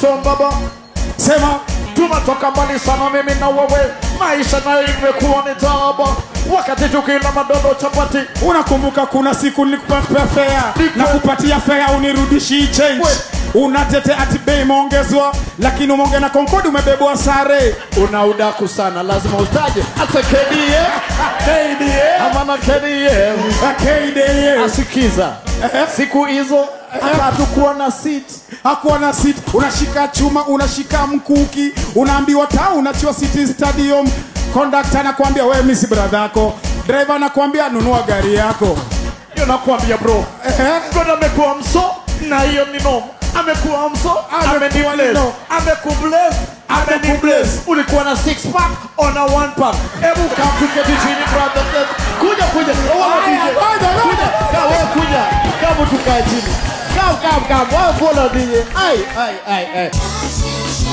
John baba sema tunatoka mbali sana mimi na wewe maisha nayo imekuwa ni taaba wakati tukila madondo chapati unakumbuka kuna siku nilikupatia fea Niko- na kupatia fea unirudishi change We. unatete ati bei imeongezwa lakini umeonge na konkodi umebebwa sare una udaku sana lazima utaje hata KDA KDA amana KDA KDA asikiza Ehe. siku hizo hata hatukuwa na seat hakuwa na sit unashika chuma unashika mkuki unaambiwa ta unachiwa city stadium kondakta anakuambia wewe misi brother yako driver anakuambia nunua gari yako hiyo nakwambia bro Ehe. God amekuwa mso na hiyo ni noma amekuwa mso Amekuwa amenibless nino. amekubless amenibless ulikuwa na six pack on a one pack hebu come tuketi chini brother kuja kuja wala Aya, DJ ngoja, ngoja. kuja ka wewe kuja kama tukae chini come come come wewe follow DJ ai ai ai ai